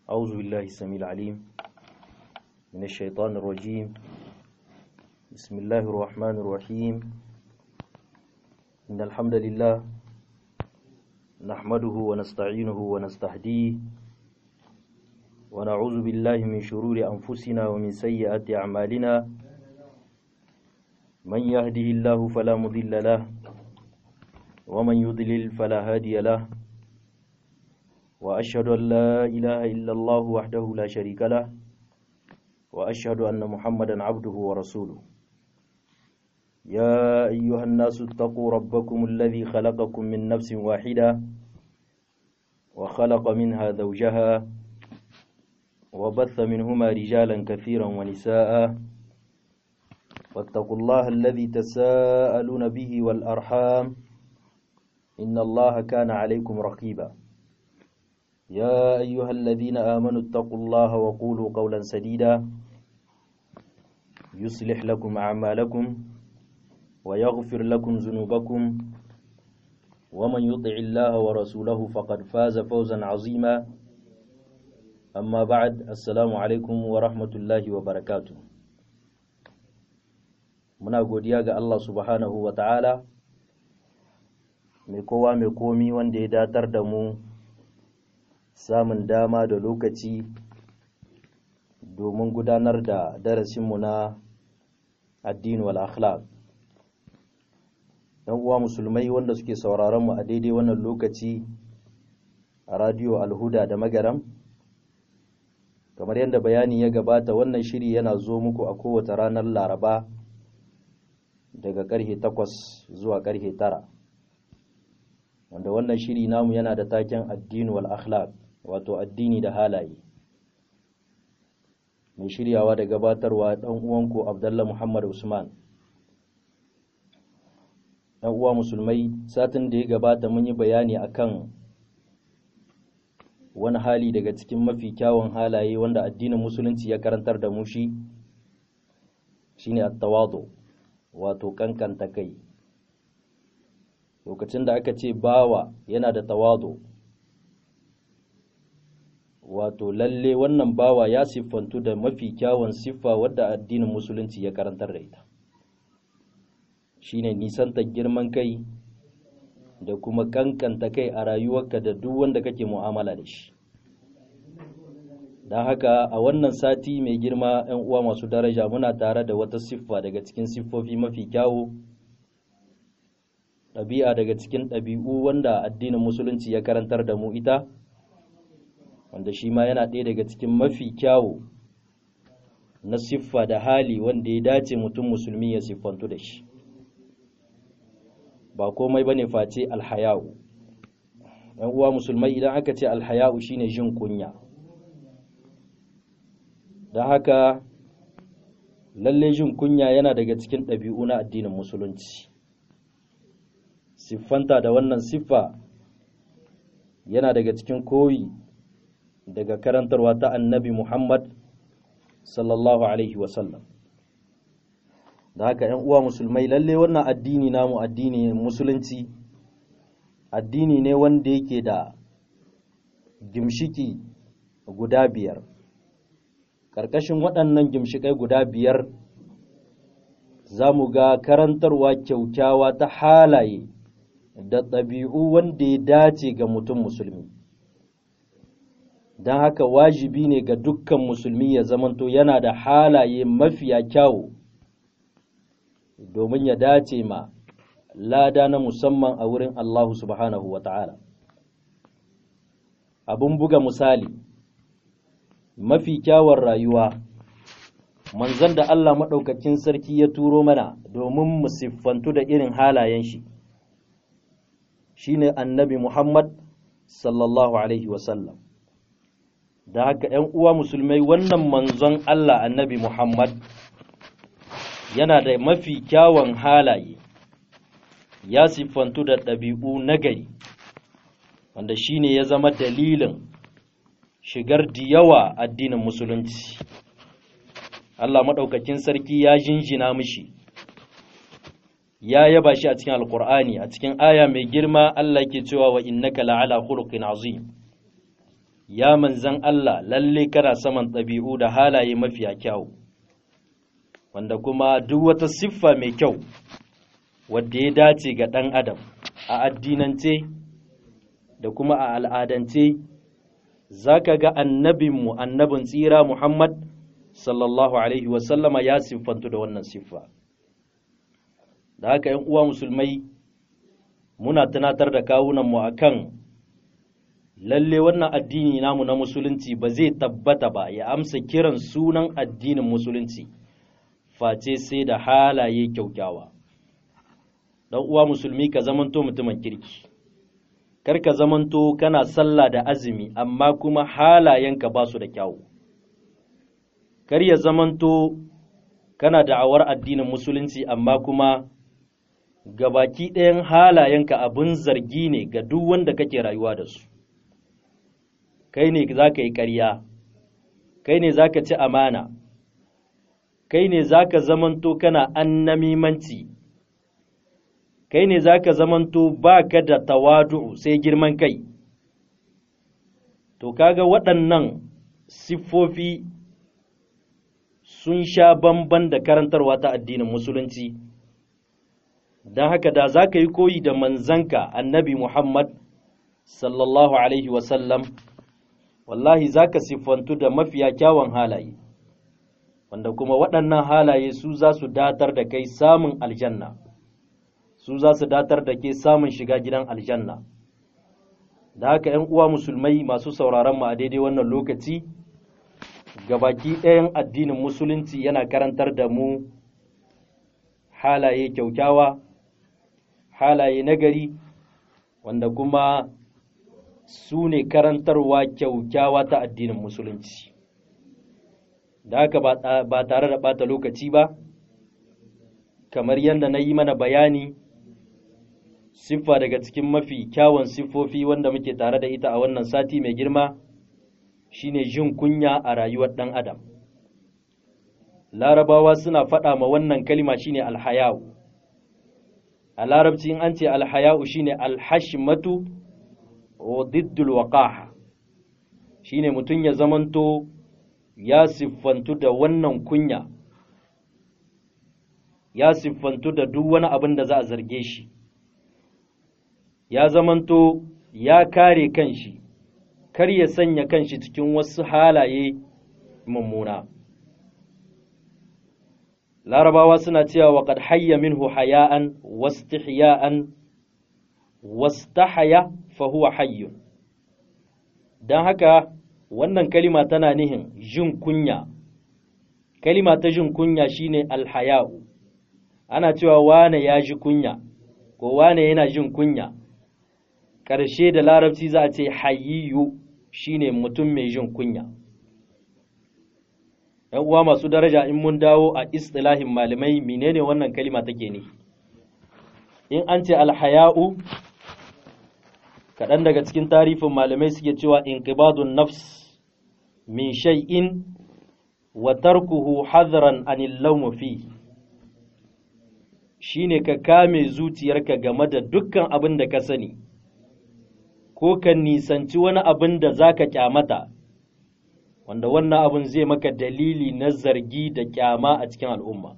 أعوذ بالله السميع العليم من الشيطان الرجيم بسم الله الرحمن الرحيم إن الحمد لله نحمده ونستعينه ونستهديه ونعوذ بالله من شرور أنفسنا ومن سيئات أعمالنا من يهده الله فلا مضل له ومن يضلل فلا هادي له وأشهد أن لا إله إلا الله وحده لا شريك له وأشهد أن محمدا عبده ورسوله يا أيها الناس اتقوا ربكم الذي خلقكم من نفس واحدة وخلق منها زوجها وبث منهما رجالا كثيرا ونساء واتقوا الله الذي تساءلون به والأرحام إن الله كان عليكم رقيبا يا أيها الذين آمنوا اتقوا الله وقولوا قولا سديدا يصلح لكم أعمالكم ويغفر لكم ذنوبكم ومن يطع الله ورسوله فقد فاز فوزا عظيما أما بعد السلام عليكم ورحمة الله وبركاته muna godiya ga Allah subhanahu wa ta'ala mai kowa mai komi wanda ya datar da mu samun dama da lokaci domin gudanar da darasinmu na addini wal akhlaq yan uwa musulmai wanda suke sauraron mu a daidai wannan lokaci a radio alhuda da magaram kamar yadda bayani ya gabata wannan shiri yana zo muku a kowace ranar laraba daga karhe takwas zuwa karhe tara wanda wannan shiri namu yana da taken addini wal akhlaq wato addini da halaye mai shiryawa da gabatarwa dan uwanku Abdullah Muhammad Usman dan uwa musulmai satin da ya gabata mun yi bayani akan wani hali daga cikin mafi kyawun halaye wanda addinin musulunci ya karantar da mu shi shine at-tawadu wato kankanta kai lokacin da aka ce bawa yana da tawadu wato lalle wannan bawa ya siffantu da mafi kyawun siffa wadda addinin musulunci ya karantar da ita shine nisanta girman kai da kuma kankanta kai a rayuwarka da duk wanda kake mu'amala da shi don haka a wannan sati mai girma 'yan uwa masu daraja muna tare da wata siffa daga cikin siffofi mafi kyawu ɗabi'a daga cikin ɗabi'u wanda addinin musulunci ya karantar da mu ita wanda shi ma yana ɗaya daga cikin mafi kyawu na siffa da hali wanda ya dace mutum musulmi ya siffantu da shi ba komai bane face alhaya'u ɗan uwa musulmai idan aka ce alhaya'u shine jin kunya don haka lalle jin kunya yana daga cikin ɗabi'u na addinin musulunci siffanta da wannan siffa yana daga cikin koyi daga karantarwa ta annabi Muhammad sallallahu Alaihi wasallam. Da haka ‘yan uwa musulmai lalle wannan addini namu addini musulunci, addini ne wanda yake da gimshiki guda biyar. Ƙarƙashin waɗannan gimshikai guda biyar za mu ga karantarwa kyaukyawa ta halaye da ɗabi'u wanda ya dace ga mutum musulmi. don haka wajibi ne ga dukkan musulmi ya zamanto yana da halaye mafiya kyawu domin ya dace ma lada na musamman a wurin Allah subhanahu wa ta'ala. Abin buga misali, mafi kyawun rayuwa, manzan da Allah maɗaukakin sarki ya turo mana domin mu siffantu da irin halayen shi, shi ne annabi Muhammad sallallahu Alaihi wasallam. da haka ‘yan uwa musulmai wannan manzon Allah annabi Muhammad yana da mafi kyawun halaye, ya siffantu da ɗabi'u nagari, wanda shi ne ya zama dalilin shigar diyawa addinin musulunci. Allah maɗaukakin sarki ya jinjina mishi, ya yaba shi a cikin Alƙur'ani, a cikin aya mai girma Allah ke cewa wa innaka la'ala khuluqin azim. ya manzan Allah lalle kana saman ɗabi'u da halaye mafiya kyau wanda kuma duk wata siffa mai kyau wadda ya dace ga ɗan adam a addinance da kuma a al'adance za ka ga annabinmu annabin tsira Muhammad sallallahu Alaihi wasallama ya siffantu da wannan siffa da haka ‘yan uwa musulmai muna tunatar da kawunanmu a kan lalle wannan addini namu na musulunci ba zai tabbata ba ya amsa kiran sunan addinin musulunci face sai da halaye kyaukyawa dan uwa musulmi ka zamanto mutumin kirki kar ka zamanto kana sallah da azumi amma kuma halayenka ba su da kyawu kar ya zamanto kana da'awar addinin musulunci amma kuma gabaki ɗayan halayenka abin zargi ne ga duk wanda kake rayuwa da su kai ne za ka yi ƙarya kai ne za ka ci amana kai ne za ka zamanto kana annamimanci kai ne za ka zamanto ba ka da tawadu sai girman kai to kaga waɗannan siffofi sun sha bamban da karantarwa ta addinin musulunci don haka da za ka yi koyi da manzanka annabi muhammad sallallahu alaihi wasallam wallahi za ka siffantu da mafiya kyawun halaye wanda kuma waɗannan halaye su za su datar da kai samun aljanna su za su datar da ke samun shiga gidan aljanna da haka ‘yan uwa musulmai masu sauraron mu a daidai wannan lokaci gabaki ɗayan addinin musulunci yana karantar da mu halaye kyaukyawa halaye nagari wanda kuma su ne karantarwa kyaukyawa ta addinin musulunci da haka ba tare da ɓata lokaci ba kamar yadda na yi mana bayani siffa daga cikin mafi kyawun siffofi wanda muke tare da ita a wannan sati mai girma shine jin kunya a rayuwar ɗan adam larabawa suna faɗa ma wannan kalima shine alhaya'u a larabci in an ce alhaya'u shine alhashmatu wa diddul waqaha shine mutum ya zamanto ya siffantu da wannan kunya ya siffantu da duk wani abin da za a zarge shi ya zamanto ya kare kanshi kar ya sanya kanshi cikin wasu halaye mummuna larabawa suna cewa wa qad hayya minhu haya'an wastihya'an wastahaya fa huwa hayyun dan haka wannan kalima tana nihin jin kunya kalima ta jin kunya shine alhaya'u ana cewa wane ya ji kunya ko wane yana jin kunya ƙarshe da larabci za a ce hayyiyu shine mutum mai jin kunya ‘yan uwa masu daraja in mun dawo a istilahin malamai menene wannan kalima take ne in an ce alhaya'u kaɗan daga cikin tarifin malamai suke cewa inqibadun nafs min shay'in wa tarkuhu hadran anil lawm fi shine ka kame zuciyarka game da dukkan abin da ka sani ko ka nisanci wani abin da zaka kyamata wanda wannan abin zai maka dalili na zargi da kyama a cikin al'umma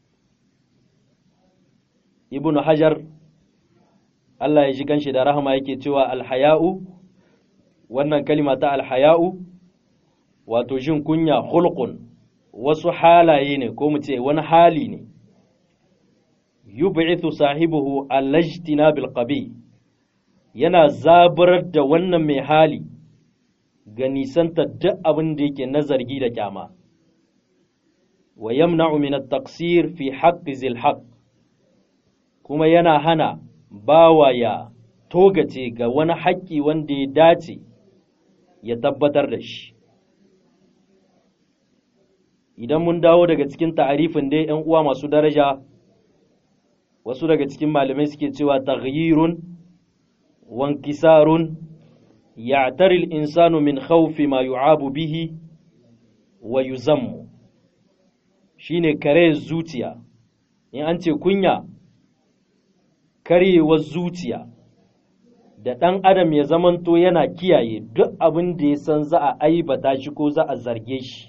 ibnu hajar Allah ya ji kanshi da rahama yake cewa alhaya'u wannan kalima ta alhaya'u wato jin kunya hulqun wasu halaye ne ko mu ce wani hali ne yub'ithu sahibuhu alajtina bil qabi yana zaburar da wannan mai hali ga nisanta duk abin da yake na zargi da kyama wa yamna'u min at-taqsir fi haqqi zil haqq kuma yana hana bawa ya togace ga wani haƙƙi wanda ya dace ya tabbatar da shi idan mun dawo daga cikin ta'arifin dai ‘yan uwa masu daraja wasu daga cikin malamai suke cewa taghyirun wankisarun ya'tari al-insanu min khawfi ma yu'abu bihi wa yuzammu shine kare zuciya in an ce kunya karyewar zuciya da ɗan adam ya zamanto yana kiyaye duk abin da ya san za a aibata shi ko za a zarge shi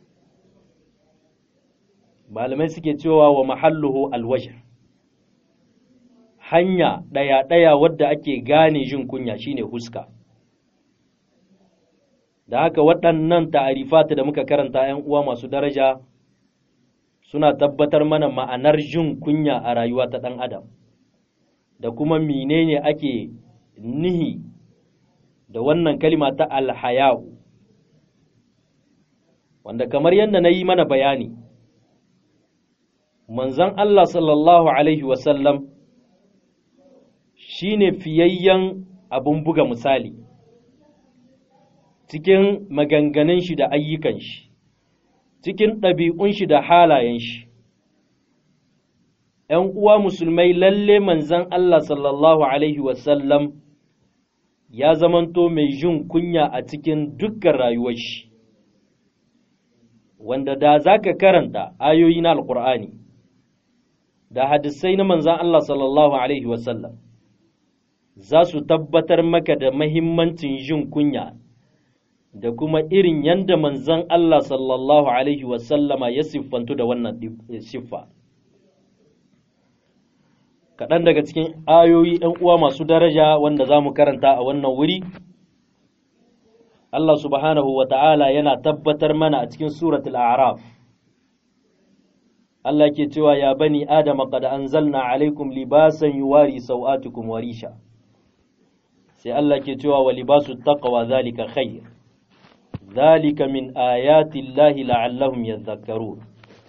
malamai suke cewa wa mahalluhu alwajh hanya ɗaya-ɗaya wadda ake gane jin kunya shine huska da haka waɗannan ta'arifata da muka karanta ‘yan uwa masu daraja suna tabbatar mana ma'anar jin kunya a rayuwa ta ɗan adam da kuma menene ake nihi da wannan kalima ta alhaya'u wanda kamar yadda na yi mana bayani manzon Allah sallallahu Alaihi wasallam shi ne fiyayyen abin buga misali cikin maganganun shi da ayyukan shi cikin ɗabi'un shi da halayen shi ‘yan uwa musulmai lalle manzon Allah sallallahu Alaihi wasallam ya zamanto mai jin kunya a cikin dukkan rayuwar shi wanda da za ka karanta ayoyi na alkur'ani da hadisai na manzan Allah sallallahu Alaihi wasallam za su tabbatar maka da mahimmancin jin kunya da kuma irin yadda manzan Allah sallallahu Alaihi wasallama ya siffantu da wannan siffa. Kaɗan daga cikin ayoyi ‘yan uwa masu daraja wanda za mu karanta a wannan wuri, Allah subhanahu wa ta'ala yana tabbatar mana a cikin suratul Araf. Allah ke cewa ya bani Adama qad anzalna alaikum libasan yuwari sau'atukum wa risha. Sai Allah ke cewa wa libasu taqwa zalika khair. Zalika min ayati Allahi la'allahum yadhakkarun.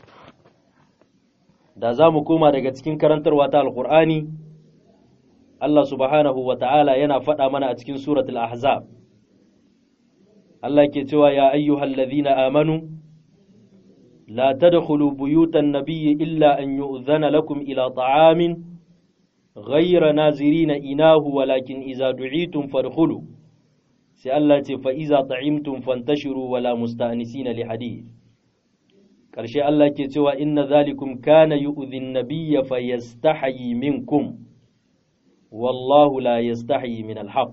Da za mu koma daga cikin karantarwa ta Alƙur'ani, Allah subhanahu wa ta'ala yana faɗa mana a cikin suratul Ahzab. Allah ke cewa ya ayyuhal ladhina amanu لا تدخلوا بيوت النبي إلا أن يؤذن لكم إلى طعام غير نازرين إناه ولكن إذا دعيتم فادخلوا سألت فإذا طعمتم فانتشروا ولا مستأنسين لحديث كرشي الله كتوى إن ذلكم كان يؤذي النبي فيستحيي منكم والله لا يستحيي من الحق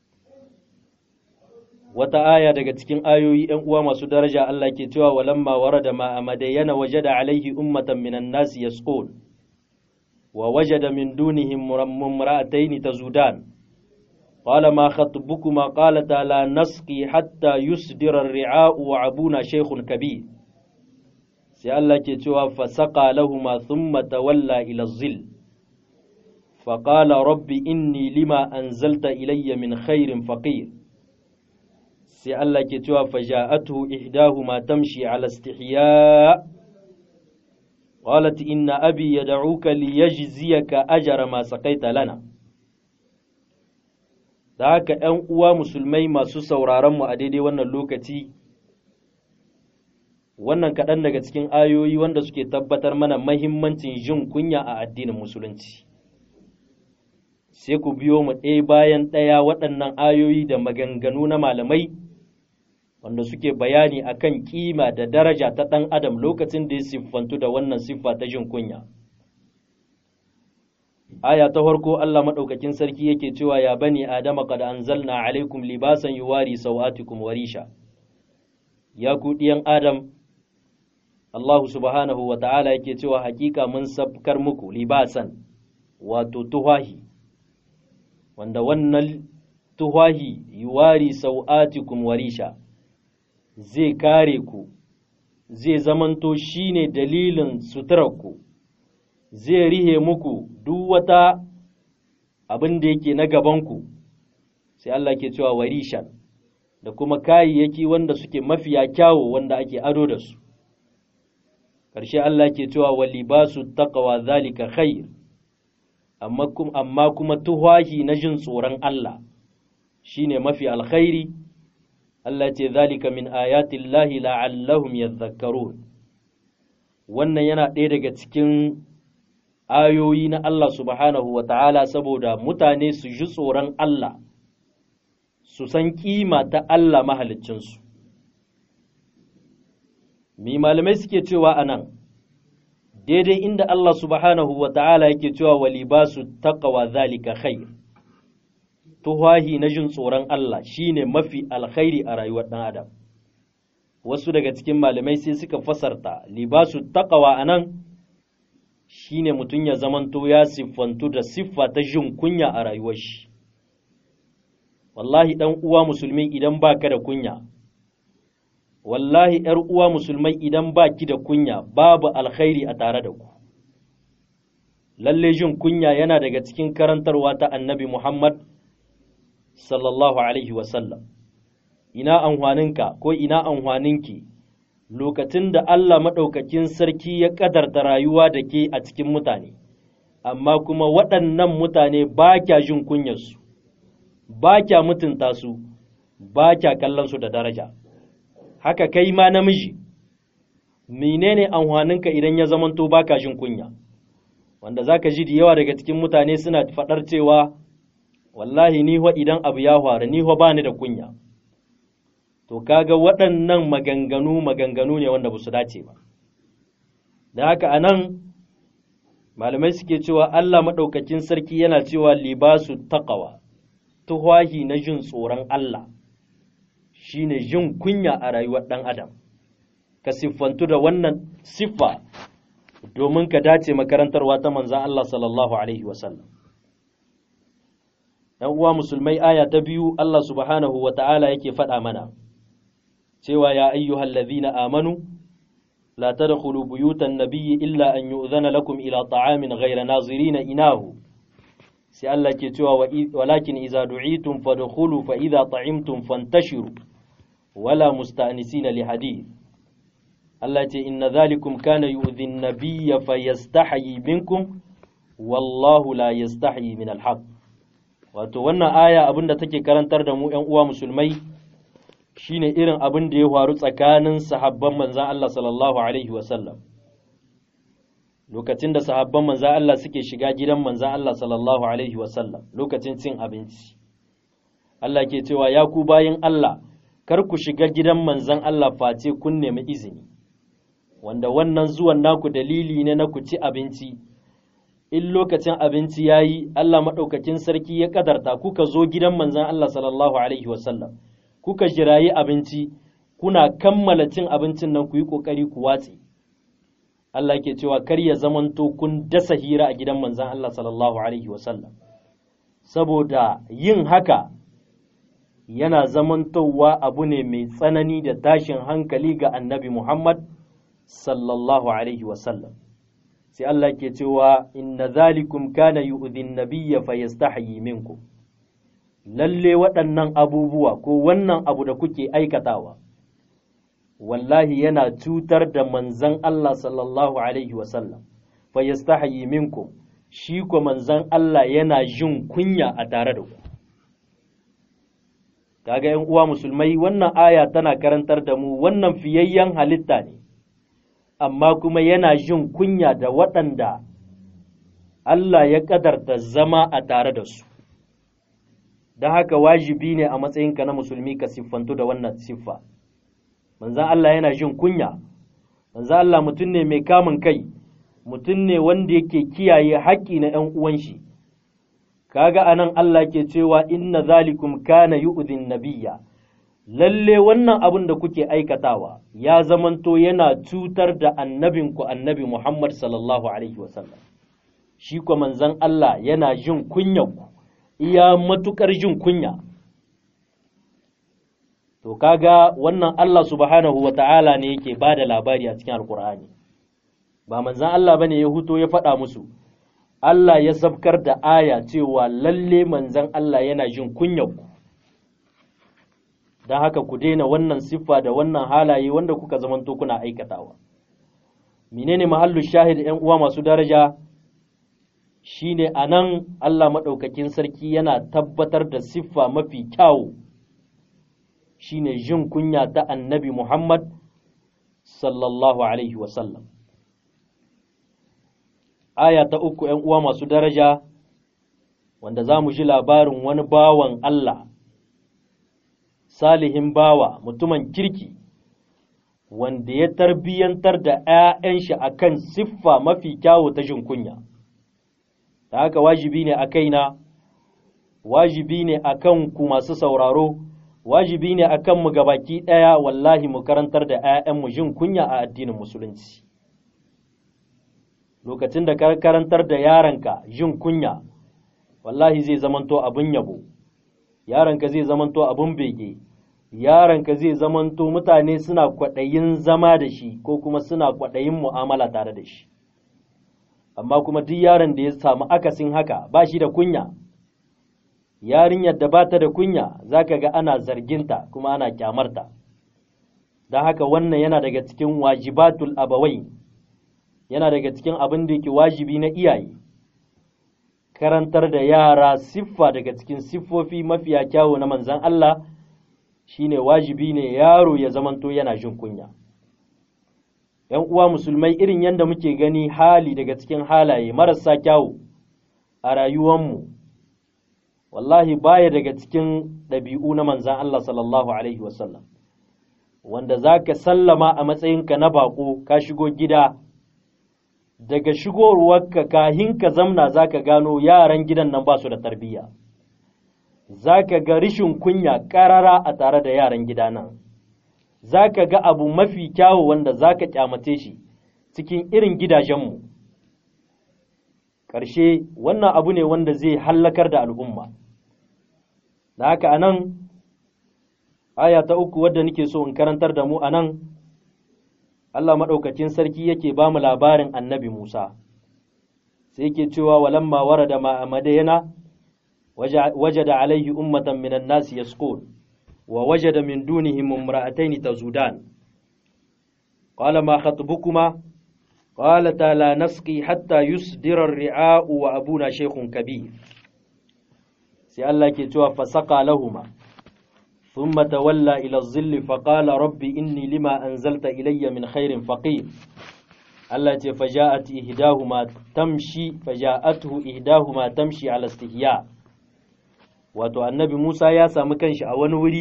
wata aya daga cikin ayoyi ‘yan uwa masu daraja Allah ke cewa walamma warada ma a madayyana wajada alaihi ummatan minan nasi yasqul wa wajada min dunihim mumra'atayn tazudan qala ma khatbukuma qalata la nasqi hatta yusdira ar-ri'a'u wa abuna shaykhun kabir sai Allah ke cewa fasaqa lahumu thumma tawalla ila az-zill فقال رب إني لما أنزلت إلي من خير فقير sai Allah ke cewa faja'atuhu ihdahuma tamshi ala istihya qalat inna abi yad'uka liyajziyaka ajra ma saqaita lana da haka ‘yan uwa musulmai masu sauraron mu a daidai wannan lokaci wannan kaɗan daga cikin ayoyi wanda suke tabbatar mana mahimmancin jin kunya a addinin musulunci sai ku biyo mu ɗaya bayan ɗaya waɗannan ayoyi da maganganu na malamai wanda suke bayani akan kima da daraja ta ɗan adam lokacin da ya siffantu da wannan siffa ta jin kunya aya ta farko Allah maɗaukakin sarki yake cewa ya bani adama qad anzalna alaikum libasan yuwari sawatikum warisha ya ku ɗiyan adam Allah subhanahu wa ta'ala yake cewa hakika mun sabkar muku libasan wato tuhahi wanda wannan tuhahi yuwari sau'atikum warisha zai kare ku zai zamanto shine dalilin suturarku zai rihe muku duk wata abin da yake na gabanku sai Allah ke cewa warishan da kuma kayayyaki wanda suke mafiya kyawo wanda ake ado da su ƙarshe Allah ke cewa wa libasu taqwa zalika khair amma kuma amma kuma tuhahi na jin tsoron Allah shine mafi alkhairi Allah ce zalika min ayatillahi la'allahum yadhakkarun wannan yana ɗaya daga cikin ayoyi na Allah subhanahu wa ta'ala saboda mutane su ji tsoron Allah su san kima ta Allah mahaliccinsu mi malamai suke cewa a nan daidai inda Allah subhanahu wa ta'ala yake cewa wa libasu taqwa zalika khair tuhahi na jin tsoron Allah shine mafi alkhairi a rayuwar ɗan adam wasu daga cikin malamai sai suka fasarta libasu taqwa anan shine mutum ya zamanto ya siffantu da siffa ta jin kunya a rayuwar shi wallahi ɗan uwa musulmi idan baka da kunya wallahi ‘yar uwa musulmai idan baki da kunya babu alkhairi a tare da ku lalle jin kunya yana daga cikin karantarwa ta annabi Muhammad sallallahu alaihi wasallam ina amfaninka ko ina amfaninki lokacin da Allah maɗaukakin sarki ya ƙadarta rayuwa da ke a cikin mutane amma kuma waɗannan mutane ba kya jin kunyarsu ba kya mutunta su ba kya kallon su da daraja haka kai ma namiji menene amfaninka idan ya zamanto baka jin kunya wanda zaka ji da yawa daga cikin mutane suna faɗar cewa wallahi ni ho idan abu ya faru ni ho bani da kunya to kaga waɗannan maganganu maganganu ne wanda ba su dace ba da haka anan malamai suke cewa Allah maɗaukakin sarki yana cewa libasu taqwa tuhwahi na jin tsoron Allah shine jin kunya a rayuwar ɗan adam ka siffantu da wannan siffa domin ka dace makarantarwa ta manzan Allah sallallahu alaihi wasallam ‘yan uwa musulmai aya ta biyu Allah subhanahu wa ta'ala yake faɗa mana cewa ya ayyuhal ladhina amanu la tadkhulu buyutan nabiyyi illa an yu'zana lakum ila ta'amin ghayra nazirina inahu sai Allah ke cewa walakin iza du'itum fadkhulu fa idza ta'imtum fantashiru wala musta'nisina li hadith Allah ce inna dhalikum kana yu'dhi an-nabiyya fayastahyi minkum wallahu la yastahyi min al-haq wato wannan aya abinda take karantar da mu ƴan uwa musulmai shine irin abin da ya faru tsakanin sahabban manzon Allah sallallahu alaihi wa sallam lokacin da sahabban manzan Allah suke shiga gidan manzan Allah sallallahu Alaihi wasallam lokacin cin abinci. Allah ke cewa ya ku bayin Allah, kar ku shiga gidan manzan Allah face kun nemi izini, wanda wannan zuwan naku dalili ne na ku ci abinci. In lokacin abinci ya yi, Allah maɗaukakin sarki ya ƙadarta kuka zo gidan manzan Allah sallallahu Alaihi wasallam, kuka jirayi abinci, kuna kammala cin abincin nan ku yi ƙoƙari ku watse. Allah ke cewa kar ya zamanto kun dasa hira a gidan manzan Allah sallallahu Alaihi wasallam, saboda yin haka yana zamantowa abu ne mai tsanani da tashin hankali ga annabi Muhammad sallallahu Alaihi wasallam. Sai Allah ke cewa inna zalikum kana yu'dhin nabiyya fayastahyi minkum lalle waɗannan abubuwa ko wannan abu da kuke aikatawa. wallahi yana cutar da manzan Allah sallallahu Alaihi wasallam, fa yastahayi minkum shi ko manzan Allah yana jin kunya a tare da ku. Kaga ‘yan uwa musulmai wannan aya tana karantar da mu wannan fiyayyen halitta ne, amma kuma yana jin kunya da waɗanda Allah ya ƙadarta zama a tare da su. Don haka wajibi ne a matsayinka na musulmi ka siffantu da wannan siffa. manzan Allah yana jin kunya manzan Allah mutum ne mai kamun kai mutum ne wanda yake kiyaye haƙƙi na ‘yan uwan shi kaga anan Allah ke cewa inna zalikum kana yu'dhin nabiyya lalle wannan abin da kuke aikatawa ya zamanto yana cutar da annabinku annabi Muhammad sallallahu alaihi wasallam shi ko manzan Allah yana jin kunyanku iya matukar jin kunya to kaga wannan Allah subhanahu wa ta'ala ne yake ba da labari a cikin alkur'ani ba manzan Allah bane ya huto ya faɗa musu Allah ya sabkar da aya cewa lalle manzan Allah yana jin kunyarku don haka ku daina wannan siffa da wannan halaye wanda kuka zamanto kuna aikatawa menene mahallu shahid ‘yan uwa masu daraja shine a nan Allah maɗaukakin sarki yana tabbatar da siffa mafi kyawu shine jin kunya ta annabi Muhammad sallallahu Alaihi wasallam. Aya ta uku ‘yan uwa masu daraja, wanda za mu ji labarin wani bawan Allah, salihin bawa, mutumin kirki, wanda ya tarbiyyantar da ‘ya'yan shi a kan siffa mafi kyawu ta jin kunya. Da haka wajibi ne a kaina, wajibi ne akan ku masu sauraro wajibi ne akan mu gabaki ɗaya wallahi mu karantar da 'ya'yanmu jin kunya a addinin musulunci lokacin da ka karantar da yaranka jin kunya wallahi zai zamanto abin yabo yaranka zai zamanto abin bege yaranka zai zamanto mutane suna kwaɗayin zama da shi ko kuma suna kwaɗayin mu'amala tare da shi amma kuma duk yaron da ya samu akasin haka ba shi da kunya yarinyar da ba ta da kunya za ka ga ana zarginta kuma ana kyamarta don haka wannan yana daga cikin wajibatul abawai yana daga cikin abin da yake wajibi na iyaye karantar da yara siffa daga cikin siffofi mafiya kyawu na manzan Allah shine wajibi ne yaro ya zamanto yana jin kunya ‘yan uwa musulmai irin yadda muke gani hali daga cikin halaye marasa kyawu a rayuwanmu wallahi baya daga cikin ɗabi'u na manzan Allah sallallahu Alaihi wasallam wanda za ka sallama a matsayinka na baƙo ka shigo gida daga shigowarka kahin ka zamna za ka gano yaran gidan nan ba su da tarbiyya za ka ga rishin kunya ƙarara a tare da yaran gida nan za ka ga abu mafi kyawu wanda za ka kyamace shi cikin irin gidajenmu ƙarshe wannan abu ne wanda zai hallakar da al'umma da haka anan aya ta uku wadda nake so in karantar da mu anan Allah maɗaukacin sarki yake ba mu labarin annabi Musa sai yake cewa walamma warada ma amadayana wajada alaihi ummatan minan nasi yasqul wa wajada min dunihim imra'atayn tazudan qala ma khatbukuma قالتا لا نسقي حتى يصدر الرعاء وأبونا شيخ كبير سي الله كي فسقى لهما ثم تولى إلى الظل فقال ربي إني لما أنزلت إلي من خير فقير التي فجاءت إهداهما تمشي فجاءته إهداهما تمشي على استحياء wato annabi Musa ya samu kanshi a wani wuri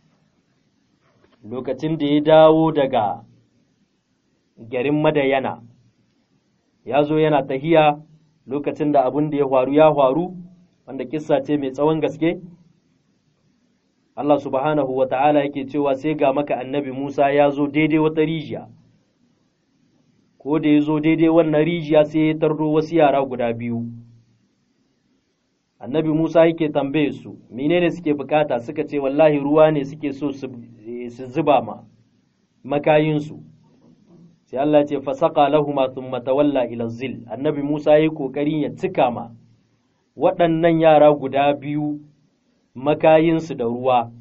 lokacin da ya dawo daga garin Madayana ya zo yana tahiya lokacin da abin da ya faru ya faru wanda kissa ce mai tsawon gaske Allah subhanahu wa ta'ala yake cewa sai ga maka annabi Musa ya zo daidai wata rijiya ko da ya zo daidai wannan rijiya sai ya tardo wasu yara guda biyu annabi Musa yake tambaye su menene suke bukata suka ce wallahi ruwa ne suke so su zuba ma makayinsu sai Allah ce fasaka lahuma thumma tawalla ila zil annabi Musa yayi kokarin ya cika ma waɗannan yara guda biyu makayinsu da ruwa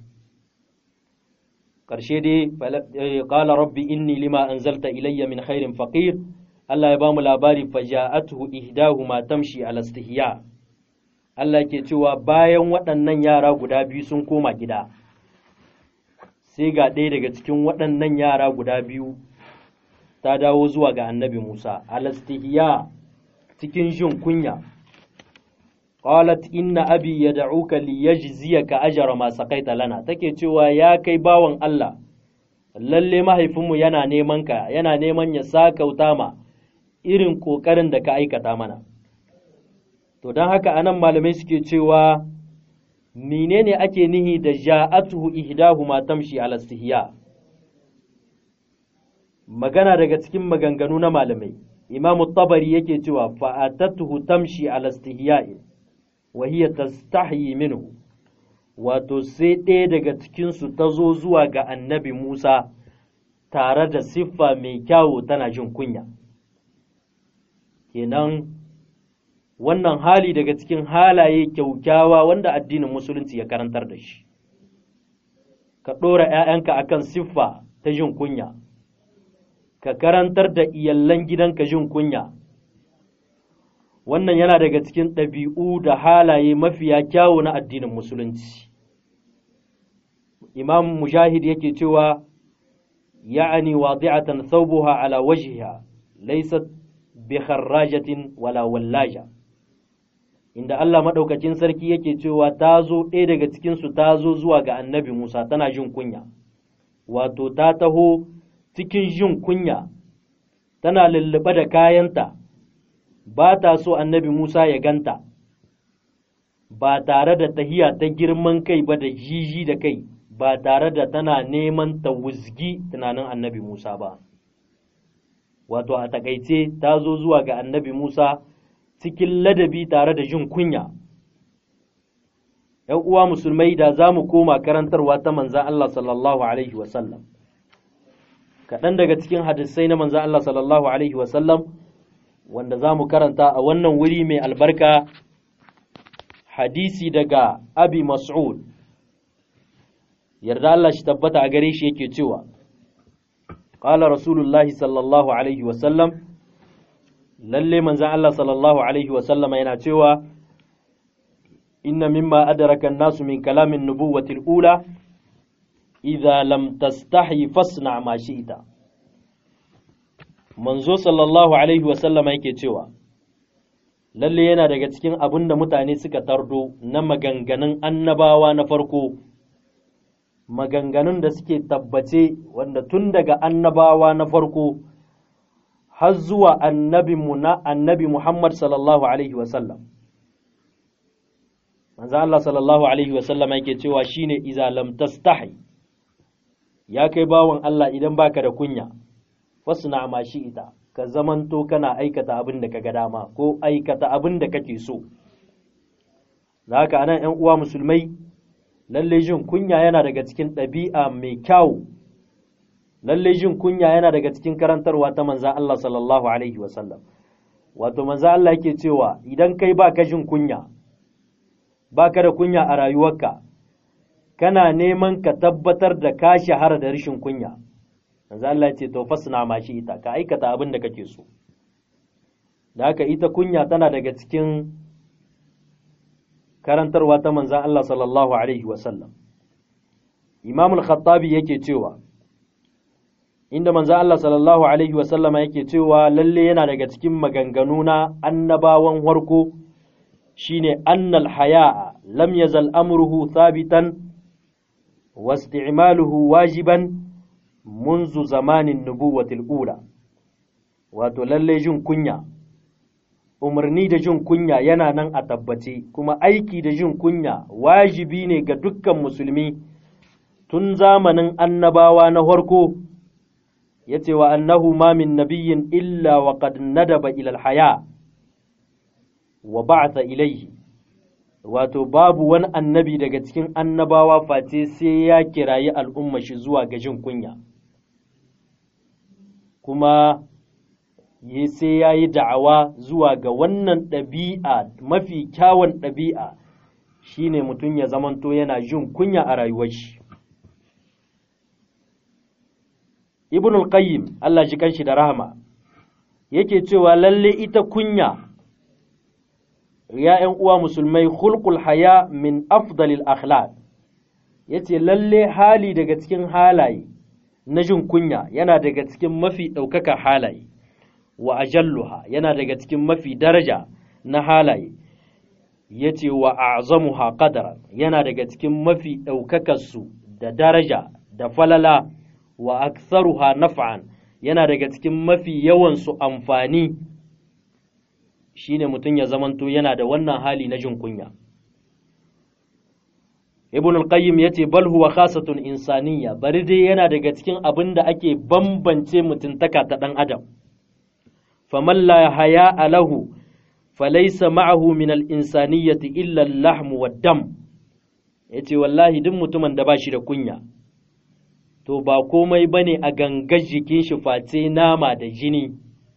ƙarshe dai qala rabbi inni lima anzalta ilayya min khairin faqir Allah ya bamu labari faja'atuhu ihdahuma tamshi ala istihya Allah ke cewa bayan waɗannan yara guda biyu sun koma gida sai ga ɗaya daga cikin waɗannan yara guda biyu ta dawo zuwa ga annabi Musa, alastihiya cikin jin kunya. Qalat inna abi ya da'uka li yajziyaka ajra ma saqaita lana take cewa ya kai bawan Allah lalle mahaifinmu yana neman ka yana neman ya sakauta ma irin kokarin da ka aikata mana to don haka anan malamai suke cewa menene ake nihi da ja'atuhu ihdahuma tamshi ala istihya magana daga cikin maganganu na malamai imamu tabari yake cewa fa'atatuhu tamshi ala istihya'in wa hiya tastahyi minhu wato sai ɗaya daga cikinsu ta zo zuwa ga annabi Musa tare da siffa mai kyawu tana jin kunya kenan wannan hali daga cikin halaye kyaukyawa wanda addinin musulunci ya karantar da shi ka ɗora ‘ya'yanka akan siffa ta jin kunya ka karantar da iyallan gidanka jin kunya wannan yana daga cikin ɗabi'u da halaye mafiya kyawu na addinin musulunci imam mujahid yake cewa ya'ani wadi'atan thawbuha ala wajhiha laysat bi kharrajatin wala wallaja inda Allah madaukakin sarki yake cewa ta zo ɗaya daga cikin su ta zo zuwa ga annabi Musa tana jin kunya wato ta taho cikin jin kunya tana lullube da kayanta ba ta so annabi Musa ya ganta ba tare da tahiya ta girman kai ba da jiji da kai ba tare da tana neman ta wuzgi tunanin annabi Musa ba wato a takaice ta zo zuwa ga annabi Musa cikin ladabi tare da jin kunya ‘yan uwa musulmai da za mu koma karantarwa ta manzan Allah sallallahu Alaihi wasallam kaɗan daga cikin hadisai na manzan Allah sallallahu Alaihi wasallam wanda za mu karanta a wannan wuri mai albarka hadisi daga abi mas'ud yarda Allah shi tabbata a gare shi yake cewa qala rasulullahi sallallahu alaihi wasallam lalle manzan Allah sallallahu alaihi wasallama yana cewa inna mimma adraka an-nasu min kalamin nubuwwati al-ula idza lam tastahi fasna ma shi'ta manzo sallallahu alaihi wasallama yake cewa lalle yana daga cikin abin da mutane suka tardo na maganganun annabawa na farko maganganun da suke tabbace wanda tun daga annabawa na farko har zuwa annabinmu na annabi Muhammad sallallahu alaihi wasallam manzo Allah sallallahu alaihi wasallam yake cewa shine iza lam tastahi ya kai bawon Allah idan baka da kunya fasna ma shi ita ka zamanto kana aikata abin da kaga dama ko aikata abin da kake so da haka anan ƴan uwa musulmai lalle jin kunya yana daga cikin ɗabi'a mai kyau lalle jin kunya yana daga cikin karantarwa ta manza Allah sallallahu alaihi wasallam wato manza Allah yake cewa idan kai baka jin kunya baka da kunya a rayuwarka kana neman ka tabbatar da ka shahara da rashin kunya manzo Allah ya ce to fasna ma shi ita ka aikata abin da kake so da haka ita kunya tana daga cikin karantarwa ta manzo Allah sallallahu alaihi wasallam Imam al-Khattabi yake cewa inda manzo Allah sallallahu alaihi wasallama yake cewa lalle yana daga cikin maganganu na annabawan harko shine annal haya'a lam yazal amruhu thabitan wasti'maluhu wajiban منذ zamanin nubuwatil ula wato lalle jin kunya umarni da jin kunya yana nan a tabbace kuma aiki da jin kunya wajibi ne ga dukkan musulmi tun zamanin annabawa na farko ya ce wa annahu ma min nabiyyin illa wa qad nadaba ila haya wa ba'atha ilayhi wato babu wani annabi daga cikin annabawa face sai ya kirayi al'umma shi zuwa ga jin kunya kuma sai ya yi da'awa zuwa ga wannan ɗabi'a mafi kyawun ɗabi'a shine mutum ya zamanto yana jin kunya a rayuwar shi ibn al-qayyim Allah shi kanshi da rahama yake cewa lalle ita kunya ya ‘yan uwa musulmai hulkul haya min afdalil akhlaq yace lalle hali daga cikin halaye na jin kunya yana daga cikin mafi ɗaukaka halaye wa ajalluha yana daga cikin mafi daraja na halaye yace wa a'zamuha qadara yana daga cikin mafi ɗaukakarsu da daraja da falala wa aktharuha naf'an yana daga cikin mafi yawansu amfani shine mutum ya zamanto yana da wannan hali na jin kunya ibn al-qayyim yace bal huwa khasatun insaniyya bari dai yana daga cikin abin da ake bambance mutuntaka ta dan adam faman la haya lahu falaysa ma'ahu min al-insaniyyati illa al-lahm wad-dam yace wallahi duk mutumin da bashi da kunya to ba komai bane a gangar jikin shi face nama da jini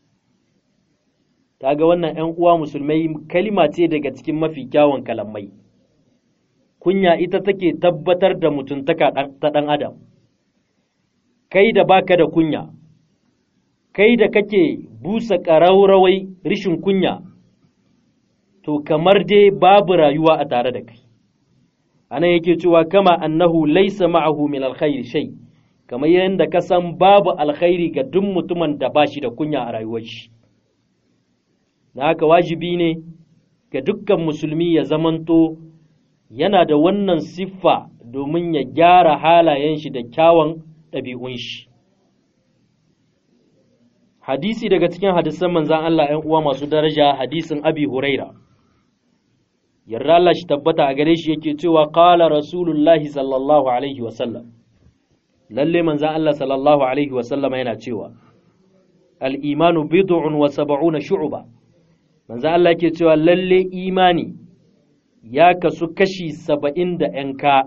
kaga wannan ‘yan uwa musulmai kalima ce daga cikin mafi kyawun kalamai kunya ita take tabbatar da mutuntaka ta ɗan adam kai da baka da kunya kai da kake busa ƙararrawai rishin kunya to kamar dai babu rayuwa a tare da kai anan yake cewa kama annahu laisa ma'ahu min alkhairi shay kamar yadda ka san babu alkhairi ga duk mutumin da ba shi da kunya a rayuwar shi da haka wajibi ne ga dukkan musulmi ya zamanto yana da wannan siffa domin ya gyara halayen shi da kyawun ɗabi'un shi hadisi daga cikin hadisan manzan Allah ‘yan uwa masu daraja hadisin abi huraira yarda Allah shi tabbata a gare shi yake cewa qala rasulullahi sallallahu alaihi wa sallam lalle manzon Allah sallallahu alaihi wa sallam yana cewa al-imanu bid'un wa sab'una shu'ba manzon Allah yake cewa lalle imani ya kasu kashi saba'in da ‘yanka,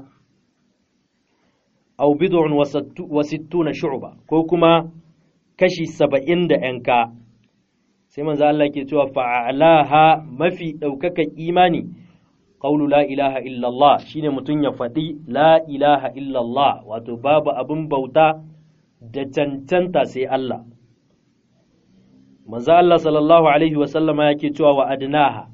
au bid'un wa sittuna shu'ba ko kuma kashi saba'in da ‘yanka, sai manzo Allah ke cewa fa'alaha mafi ɗaukakan imani, ƙaulu la ilaha illallah shine mutum ya faɗi la ilaha illallah wato babu abin bauta da cancanta sai Allah. Manzo Allah sallallahu Alaihi wasallama yake cewa wa adnaha.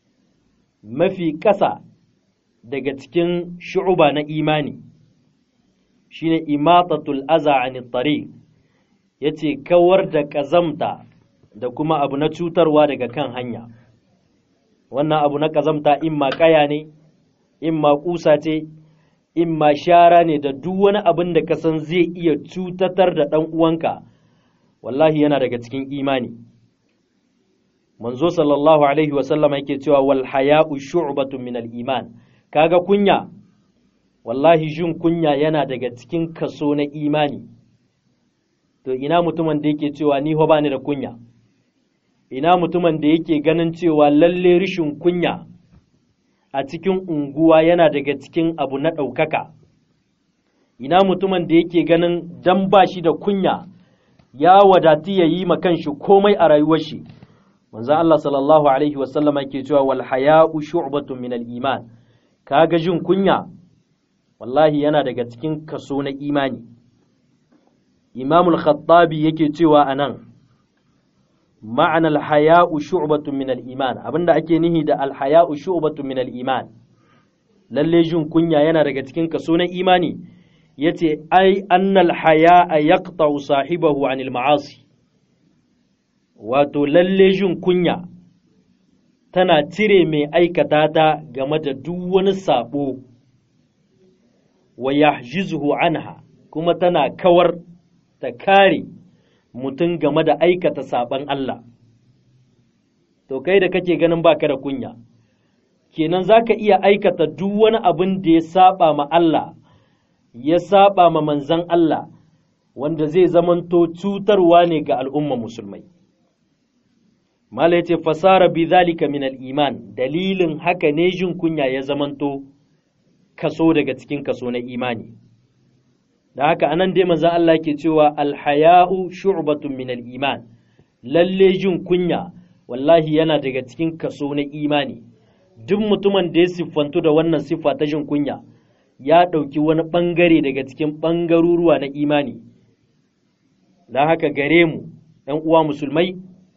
mafi ƙasa daga cikin shu'uba na imani shine imatatul aza anit tariq yace kawar da ƙazamta da kuma abu na cutarwa daga kan hanya wannan abu na ƙazamta imma ƙaya ne imma ƙusa ce imma shara ne da duk wani abin da ka san zai iya cutatar da ɗan uwanka wallahi yana daga cikin imani manzo sallallahu alaihi wasallam yake cewa wal haya'u shu'batun min al iman kaga kunya wallahi jin kunya yana daga cikin kaso na imani to ina mutumin da yake cewa ni ba ni da kunya ina mutumin da yake ganin cewa lalle rishin kunya a cikin unguwa yana daga cikin abu na ɗaukaka ina mutumin da yake ganin dan ba shi da kunya ya wadati ya yi ma kanshi komai a rayuwar shi manzo Allah sallallahu alaihi wasallama yake cewa wal haya'u shu'batun min al iman kaga jin kunya wallahi yana daga cikin kaso na imani Imam al-Khattabi yake cewa anan ma'ana al haya'u shu'batun min al iman abinda ake nihi da al haya'u shu'batun min al iman lalle jin kunya yana daga cikin kaso na imani yace ai annal haya'a yaqta'u sahibahu anil ma'asi wato lalle jin kunya tana cire mai aikata ta game da duk wani sabo wa yahjizuhu anha kuma tana kawar ta kare mutum game da aikata saban Allah to kai da kake ganin baka da kunya kenan zaka iya aikata duk wani abin da ya saba ma Allah ya saba ma manzan Allah wanda zai zamanto cutarwa ne ga al'umma musulmai Mala ya ce fasara bi zalika min iman dalilin haka ne jin kunya ya zamanto kaso daga cikin kaso na imani. Da haka anan dai manzon Allah ke cewa alhaya'u shu'batun min iman lalle jin kunya wallahi yana daga cikin kaso na imani. Duk mutumin da ya siffantu da wannan siffa ta jin kunya ya ɗauki wani ɓangare daga cikin ɓangaruruwa na imani. Da haka gare mu, ‘yan uwa musulmai,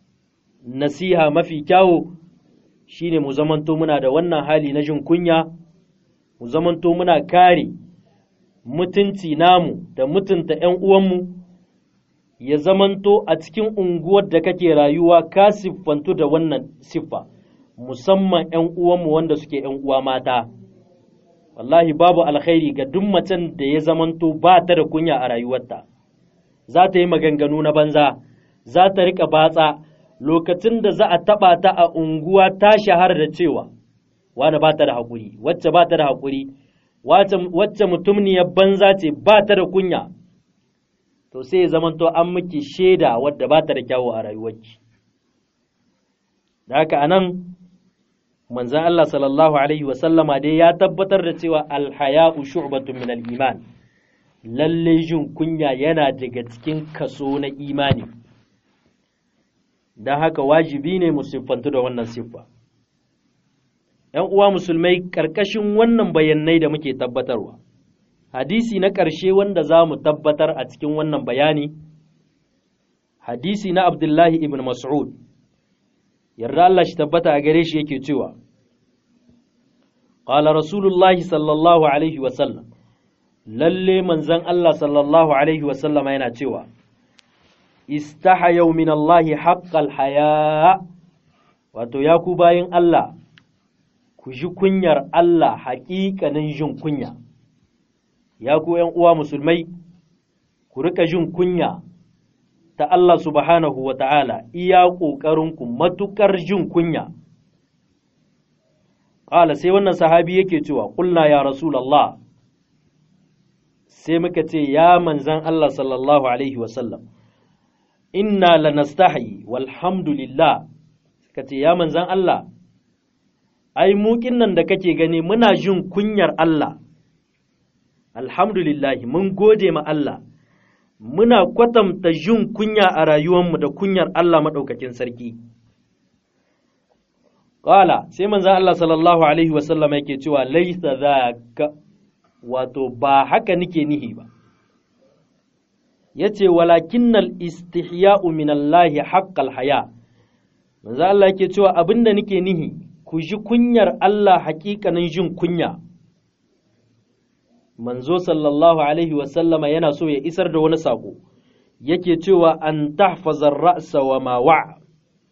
nasiha mafi kyawo shine mu zamanto muna da wannan hali na jin kunya mu zamanto muna kare mutunci namu da mutunta ‘yan uwanmu ya zamanto a cikin unguwar da kake rayuwa ka siffantu da wannan siffa musamman ‘yan uwanmu wanda suke ‘yan uwa mata wallahi babu alkhairi ga duk macen da ya zamanto ba ta da kunya a rayuwarta za ta yi maganganu na banza za ta riƙa batsa lokacin da za a taɓa ta a unguwa ta shahara da cewa wani ba ta da haƙuri wacce ba ta da haƙuri wacce mutumniyar banza ce ba ta da kunya to sai ya zamanto an miki shaida wadda ba ta da kyawu a rayuwarki da haka anan manzan Allah sallallahu alaihi wasallama dai ya tabbatar da cewa alhaya'u shu'batun min al-iman lalle jin kunya yana daga cikin kaso na imani don haka wajibi ne mu siffantu da wannan siffa. ‘Yan uwa musulmai ƙarƙashin wannan bayanai da muke tabbatarwa, hadisi na ƙarshe wanda za mu tabbatar a cikin wannan bayani, hadisi na Abdullahi ibn Mas'ud, yarda Allah shi tabbata a gare shi yake cewa, Ƙala Rasulullahi sallallahu Alaihi wasallam, lalle manzan Allah sallallahu Alaihi wasallam yana cewa, istahayau min Allahi haƙƙal haya wato ya ku bayin Allah ku ji kunyar Allah haƙiƙanin jin kunya ya ku ‘yan uwa musulmai ku rika jin kunya ta Allah subhanahu wa ta'ala iya ƙoƙarinku matuƙar jin kunya qala sai wannan sahabi yake cewa qulna ya rasulullah sai muka ce ya manzan Allah sallallahu alaihi wasallam inna lanastahi walhamdulillah suka ce ya manzan Allah ai mukin nan da kake gani muna jin kunyar Allah alhamdulillahi mun gode ma Allah muna kwatanta jin kunya a rayuwarmu da kunyar Allah maɗaukakin sarki Ƙala sai manzan Allah sallallahu Alaihi wasallam yake cewa laisa za ka wato ba haka nike nihi ba ya ce walakinnal istihya'u minallahi haƙƙal haya manzan Allah yake cewa abinda nike nihi ku ji kunyar Allah haƙiƙanin jin kunya manzo sallallahu alaihi wasallama yana so ya isar da wani saƙo yake cewa an tahfazar ra'sa wa ma wa'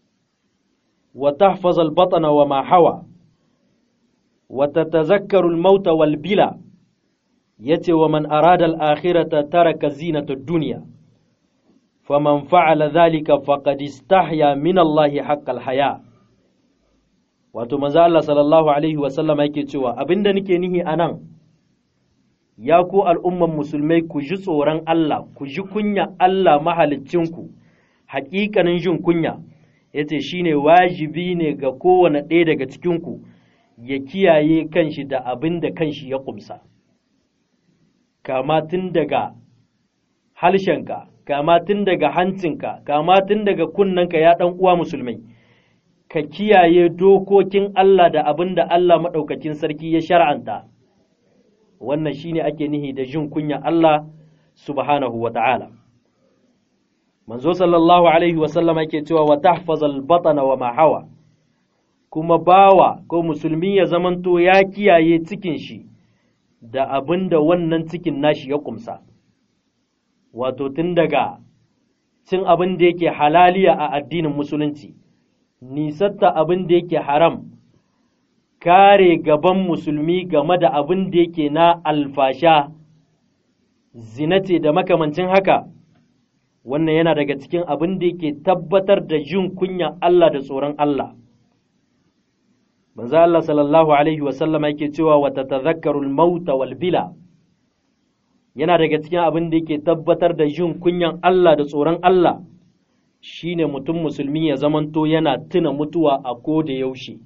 wa tahfazal batana wa ma hawa wa tatazakkaru al-maut wal bila yace wa man arada al-akhirata taraka zinata ad-dunya faman fa'ala dhalika faqad istahya min Allah haqqal haya wato manzo Allah sallallahu alaihi wasallama yake cewa abinda nake nihi anan ya ku al'umman musulmai ku ji tsoron Allah, ku ji kunya Allah mahalicinku, haƙiƙanin jin kunya, ya ce shi ne wajibi ne ga kowane ɗaya daga cikinku ya kiyaye kanshi da abin da kanshi ya ƙumsa. Kama tun daga halshenka, kama tun daga hancinka, kama tun daga kunnanka ya ɗan uwa musulmai, ka kiyaye dokokin Allah da abin da Allah maɗaukakin sarki ya shar'anta. wannan shine ake nihi da jin kunya Allah subhanahu wa ta'ala. Manzo sallallahu Alaihi wasallama yake cewa wa tahfazal batana wa mahawa, kuma bawa ko musulmi ya zamanto ya kiyaye cikin shi da abin da wannan cikin nashi ya kumsa, wato tun daga cin abin da yake halaliya a addinin musulunci, nisatta abin da yake haram. kare gaban musulmi game da abin da yake na alfasha zinate da makamancin haka wannan yana daga cikin abin da yake tabbatar da jin kunya Allah da tsoron Allah manzo Allah sallallahu alaihi wasallam yake cewa wa tatadhakkarul mauta wal bila yana daga cikin abin da yake tabbatar da jin kunyan Allah da tsoron Allah shine mutum musulmi ya zamanto yana tuna mutuwa a ko da yaushe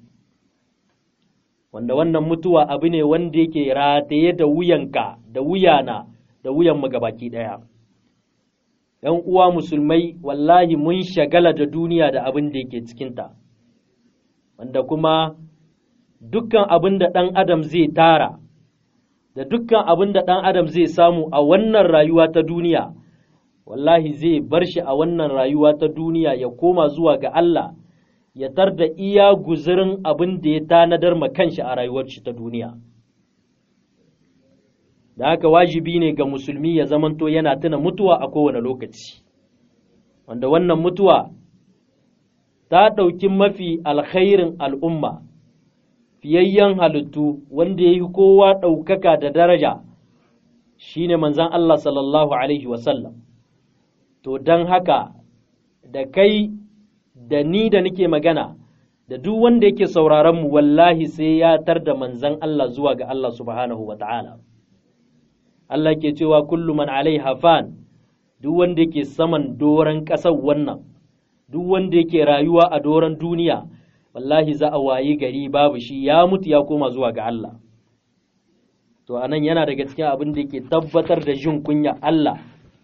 wanda wannan mutuwa abu ne wanda yake rataye da wuyanka da wuyana da wuyan mu gabaki ɗaya. ‘Yan uwa musulmai wallahi mun shagala da duniya da abin da yake cikinta, wanda kuma dukkan abin da ɗan adam zai tara, da dukkan abin da ɗan adam zai samu a wannan rayuwa ta duniya, wallahi zai bar shi a wannan rayuwa ta duniya ya koma zuwa ga Allah. ya tar da iya guzurin abin da ya tanadar ma kanshi a rayuwar shi ta duniya. Da haka wajibi ne ga musulmi ya zamanto yana tuna mutuwa a kowane lokaci, wanda wannan mutuwa ta ɗauki mafi alkhairin al'umma, fiyayyen halittu wanda ya yi kowa ɗaukaka da daraja shi ne manzan Allah sallallahu Alaihi wasallam. To don haka da kai da ni da nake magana da duk wanda yake sauraron mu wallahi sai ya tar da manzan Allah zuwa ga Allah subhanahu wa ta'ala. Allah ke cewa kullu man alaiha fan duk wanda yake saman doron ƙasar wannan, duk wanda yake rayuwa a doron duniya, wallahi za a wayi gari babu shi ya mutu ya koma zuwa ga Allah. To, anan yana daga cikin abin da yake tabbatar da jin kunya Allah,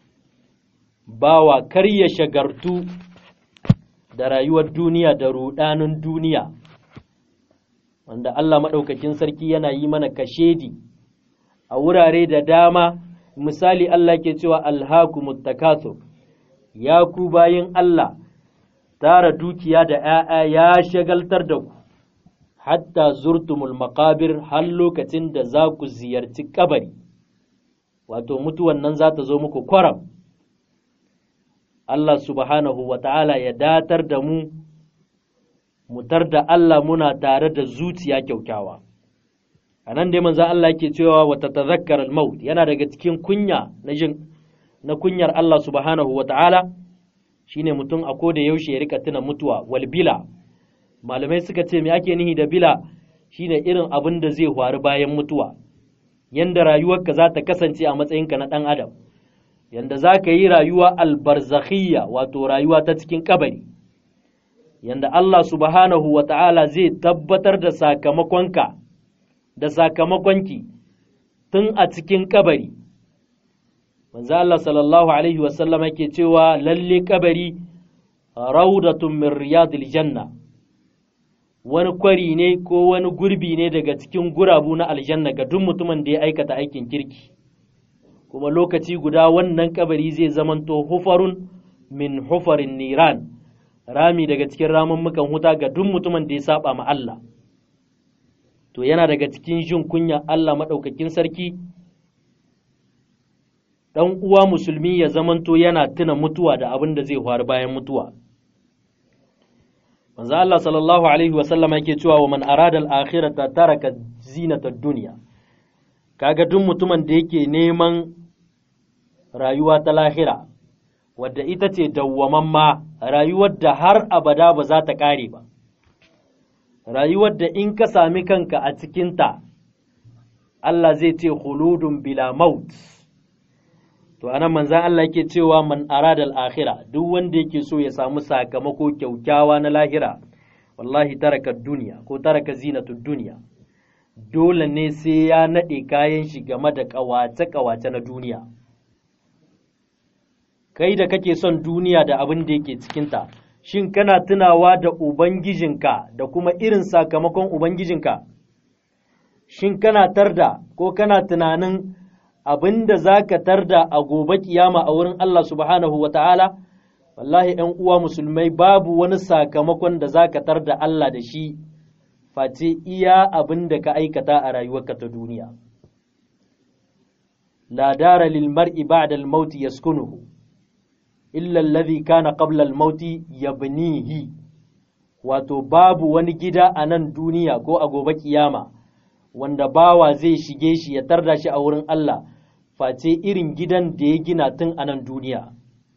bawa kar ya shagartu da rayuwar duniya da rudanin duniya wanda Allah maɗaukakin sarki yana yi mana kashedi a wurare da dama misali Allah ke cewa alhakumut takathur ya ku bayin Allah tara dukiya da ‘ya'ya ya shagaltar da ku hatta zurtumul maqabir har lokacin da za ku ziyarci kabari wato mutuwan nan za ta zo muku kwaram Allah subhanahu wa ta'ala ya datar da mu, mutar da Allah muna tare da zuciya kyaukyawa. A nan dai manzan Allah yake cewa wata tazakkar al-maut yana daga cikin kunya na jin na kunyar Allah subhanahu wa ta'ala shine mutum a koda yaushe ya rika tuna mutuwa wal bila malamai suka ce me ake nihi da bila shine irin abin da zai faru bayan mutuwa yanda rayuwarka za ta kasance a matsayinka na ɗan adam yanda za ka yi rayuwa albarzakhiyya wato rayuwa ta cikin kabari yanda Allah subhanahu wa ta'ala zai tabbatar da sakamakonka da sakamakonki tun a cikin kabari manzo Allah sallallahu alaihi wasallam yake cewa lalle kabari raudatun min riyadil janna wani kwari ne ko wani gurbi ne daga cikin gurabu na aljanna ga duk mutumin da ya aikata aikin kirki kuma lokaci guda wannan kabari zai zamanto hufarun min hufarin niran rami daga cikin ramummukan huta ga duk mutumin da ya saba ma Allah to yana daga cikin jin kunya Allah maɗaukakin sarki ɗan uwa musulmi ya zamanto yana tuna mutuwa da abin da zai faru bayan mutuwa manzo Allah sallallahu alaihi wa sallama yake cewa wa man arada al-akhirata taraka zinata dunya kaga duk mutumin da yake neman rayuwa ta lahira wadda ita ce dawwamamma rayuwar da har abada ba za ta kare ba rayuwar da in ka sami kanka a cikinta Allah zai ce khuludun bila maut to anan manzan Allah yake cewa man arada al-akhira duk wanda yake so ya samu sakamako kyaukyawa na lahira wallahi taraka duniya ko taraka zinatu duniya dole ne sai ya nade kayan shi game da kawace kawace na duniya kai da kake son duniya da abin da yake cikinta shin kana tunawa da ubangijinka da kuma irin sakamakon ubangijinka shin kana tarda ko kana tunanin abin da za ka tarda a gobe kiyama a wurin Allah subhanahu wa ta'ala, wallahi ‘yan uwa musulmai babu wani sakamakon da za ka tarda Allah da shi, face iya abin da ka aikata a rayuwarka ta duniya. La dara lil mar'i ba'da al-mauti yaskunuhu illa alladhi kana qabla al-mauti yabnihi wato babu wani gida a nan duniya ko a gobe kiyama wanda bawa zai shige shi ya tarda shi a wurin Allah face irin gidan da ya gina tun a nan duniya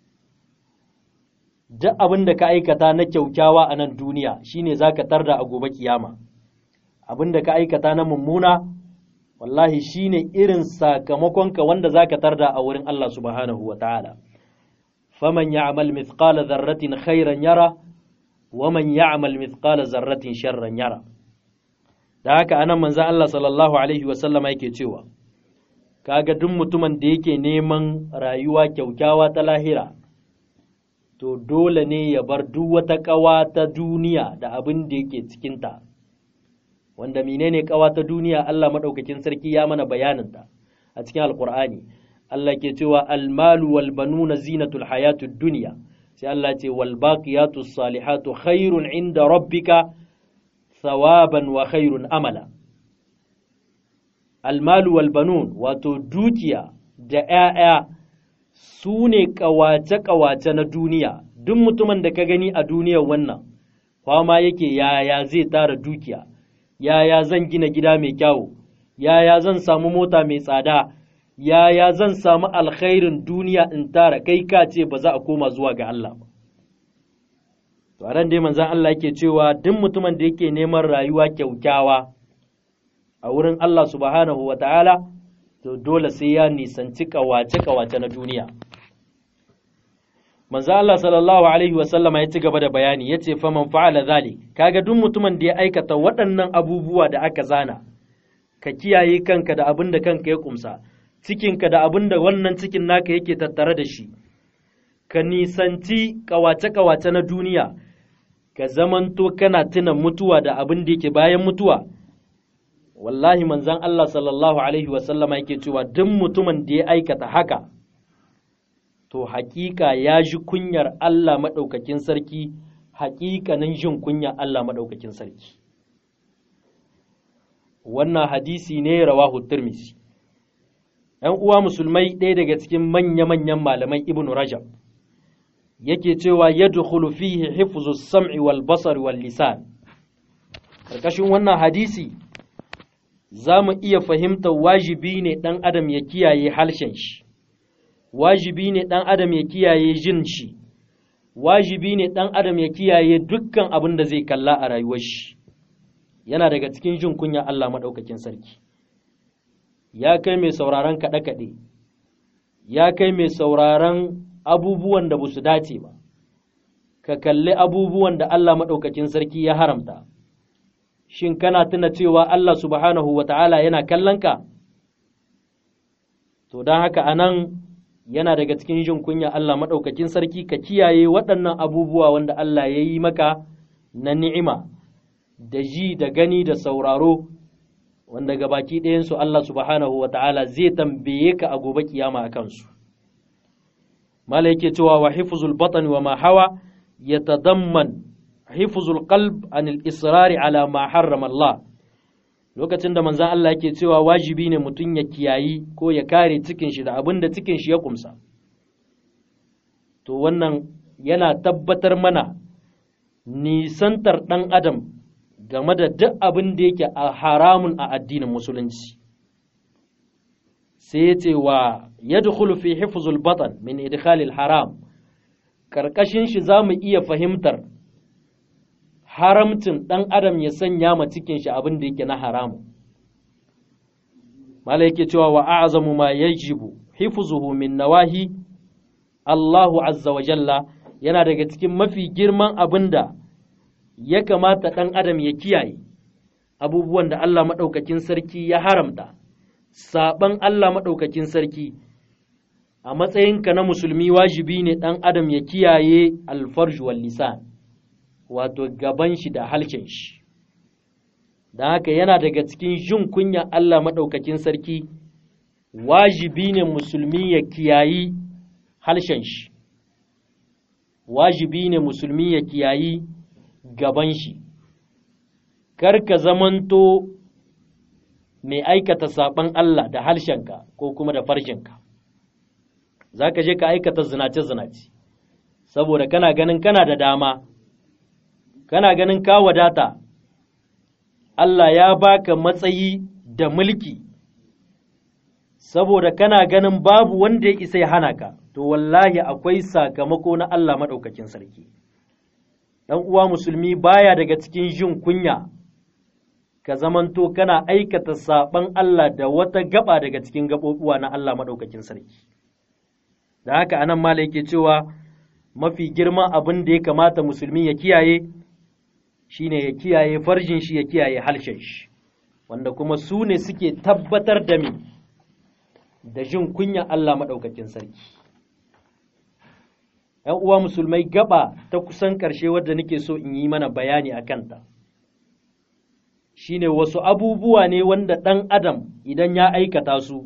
duk abin da ka aikata na kyaukyawa a nan duniya shine za ka tarda a gobe kiyama abin da ka aikata na mummuna wallahi shine irin sakamakonka wanda za ka tarda a wurin Allah subhanahu wa ta'ala faman ya'mal mithqala dharratin khairan yara wa man ya'mal mithqala zarratin sharran yara da haka anan manzon Allah sallallahu alaihi wa sallama yake cewa kaga duk mutumin da yake neman rayuwa kyaukyawa ta lahira to dole ne ya bar duk wata ƙawa ta duniya da abin da yake cikinta wanda menene ƙawa ta duniya Allah maɗaukakin sarki ya mana bayaninta a cikin alkur'ani Allah ke cewa almalu wal banuna zinatul hayatud dunya sai Allah ce wal baqiyatus salihatu khairun inda rabbika thawaban wa khairun amala almalu wal banun wato dukiya da ‘ya'ya su ne ƙawace-ƙawace na duniya duk mutumin da ka gani a duniyar wannan kwama yake yaya zai tara dukiya yaya zan gina gida mai kyawu yaya zan samu mota mai tsada yaya zan samu alkhairin duniya in tara kai ka ce ba za a koma zuwa ga Allah ba to a dai manzon Allah yake cewa duk mutumin da yake neman rayuwa kyaukyawa a wurin Allah subhanahu wa ta'ala, to dole sai ya nisanci kawace-kawace na duniya. Manzo Allah sallallahu Alaihi wasallama ya ci gaba da bayani ya ce, Faman fa'ala zali, kaga duk mutumin da ya aikata waɗannan abubuwa da aka zana, ka kiyaye kanka da abin da kanka ya kumsa, cikinka da abin da wannan cikin naka yake tattare da shi, ka nisanci kawace-kawace na duniya, ka zamanto kana tuna mutuwa da abin da yake bayan mutuwa. wallahi manzan Allah sallallahu Alaihi wasallama yake cewa duk mutumin da ya aikata haka, to hakika ya ji kunyar Allah maɗaukakin sarki, hakikanin jin kunyar Allah maɗaukakin sarki. Wannan hadisi ne rawahu Tirmidhi. ‘Yan uwa musulmai ɗaya daga cikin manya-manyan malaman Ibn Rajab yake cewa yadkhulu fihi hifzu sam'i wal basar wal lisan. Karkashin wannan hadisi za mu iya fahimtar wajibi ne ɗan adam ya kiyaye harshen shi, wajibi ne ɗan adam ya kiyaye jin shi, wajibi ne ɗan adam ya kiyaye dukkan abin da zai kalla a rayuwar shi. yana daga cikin jin kunya Allah maɗaukakin sarki ya kai mai sauraron kaɗe-kaɗe ya kai mai sauraron abubuwan da ba su dace ba ka kalli abubuwan da Allah maɗaukakin sarki ya haramta shin kana tuna cewa Allah subhanahu wa ta'ala yana kallonka? To, don haka a nan yana daga cikin jin kunya Allah maɗaukakin sarki ka kiyaye waɗannan abubuwa wanda Allah ya yi maka na ni'ima, da ji da gani da sauraro, wanda ga baki ɗayansu Allah subhanahu wa ta'ala zai tambaye ka a gobe kiyama a kansu. Mala yake cewa wa hifzul batan wa ma hawa ya tadamman hifzul qalb anil israri ala ma harrama Allah lokacin da manzon Allah yake cewa wajibi ne mutum ya kiyayi ko ya kare cikin shi da abin da cikin shi ya kumsa to wannan yana tabbatar mana nisantar ɗan adam game da duk abin da yake a haramun a addinin musulunci sai ya ce wa yadkhulu fi hifzul batan min idkhalil haram karkashin shi za mu iya fahimtar haramcin ɗan adam ya sanya ma cikin shi abin da yake na haramu mala yake cewa wa a'zamu ma yajibu hifzuhu min nawahi Allahu azza wa jalla yana daga cikin mafi girman abin da ya kamata ɗan adam ya kiyaye abubuwan da Allah maɗaukakin sarki ya haramta saɓan Allah maɗaukakin sarki a matsayinka na musulmi wajibi ne ɗan adam ya kiyaye alfarju wal lisan wato gaban shi da halshen shi don haka yana daga cikin jin kunya Allah maɗaukakin sarki wajibi ne musulmi ya kiyayi halshen shi wajibi ne musulmi ya kiyayi gaban shi kar ka zamanto mai aikata saɓan Allah da harshenka ko kuma da farshenka za ka je ka aikata zinace-zinace saboda kana ganin kana da dama kana ganin ka wadata Allah ya baka matsayi da mulki saboda kana ganin babu wanda ya isa ya hana ka to wallahi akwai sakamako na Allah maɗaukakin sarki ɗan uwa musulmi baya daga cikin jin kunya ka zamanto kana aikata saɓan Allah da wata gaba daga cikin gaɓoɓuwa na Allah maɗaukakin sarki da haka anan mala yake cewa mafi girman abin da ya kamata musulmi ya kiyaye shine ya kiyaye farjin shi ya kiyaye halshen shi wanda kuma su ne suke tabbatar da me da jin kunya Allah maɗaukakin sarki ‘yan uwa musulmai gaba ta kusan ƙarshe wadda nake so in yi mana bayani a kanta shine wasu abubuwa ne wanda ɗan adam idan ya aikata su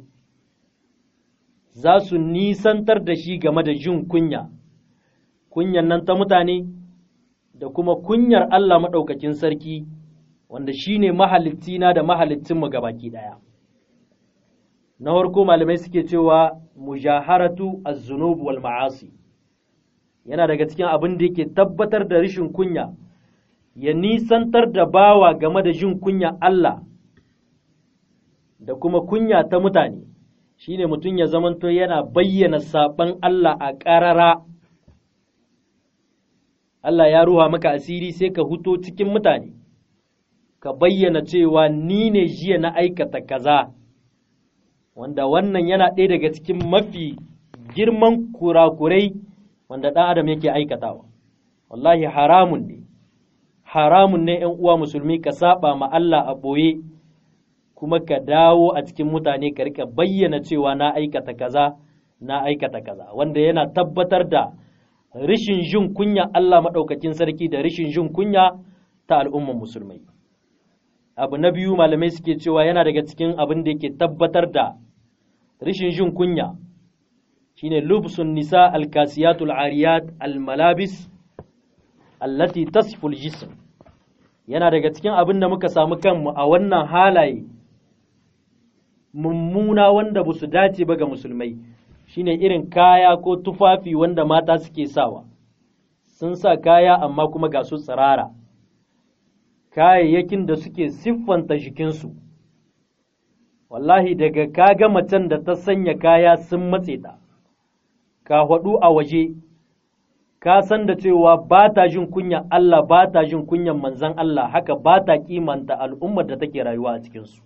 za su nisantar da shi game da jin kunya kunyan nan ta mutane da kuma kunyar Allah maɗaukakin sarki wanda shi ne mahalittina da mahalittinmu gabaki ɗaya na farko malamai suke cewa mujaharatu az-zunub wal ma'asi yana daga cikin abin da yake tabbatar da rashin kunya ya nisantar da bawa game da jin kunya Allah da kuma kunya ta mutane shine mutum ya zamanto yana bayyana saɓan Allah a ƙarara Allah ya ruha maka asiri sai ka huto cikin mutane ka bayyana cewa ni ne jiya na aikata kaza wanda wannan yana ɗaya daga cikin mafi girman kurakurai wanda ɗan adam yake aikatawa wallahi haramun ne haramun ne ‘yan uwa musulmi ka saba ma Allah a ɓoye kuma ka dawo a cikin mutane ka rika bayyana cewa na aikata kaza na aikata kaza wanda yana tabbatar da rishin jin kunya Allah maɗaukakin sarki da rishin jin kunya ta al'umman musulmai abu na biyu malamai suke cewa yana daga cikin abin da yake tabbatar da rishin jin kunya shine lubsun nisa alkasiyatul ariyat almalabis allati tasful jism yana daga cikin abin da muka samu kanmu a wannan halaye mummuna wanda ba su dace ba ga musulmai shine irin kaya ko tufafi wanda mata suke sawa sun sa kaya amma kuma ga su tsirara kayayyakin da suke siffanta jikinsu wallahi daga kaga macen da ta sanya kaya sun matse ta ka haɗu a waje ka san da cewa ba ta jin kunya Allah ba ta jin kunyan manzan Allah haka ba ta kimanta al'ummar da take rayuwa a cikinsu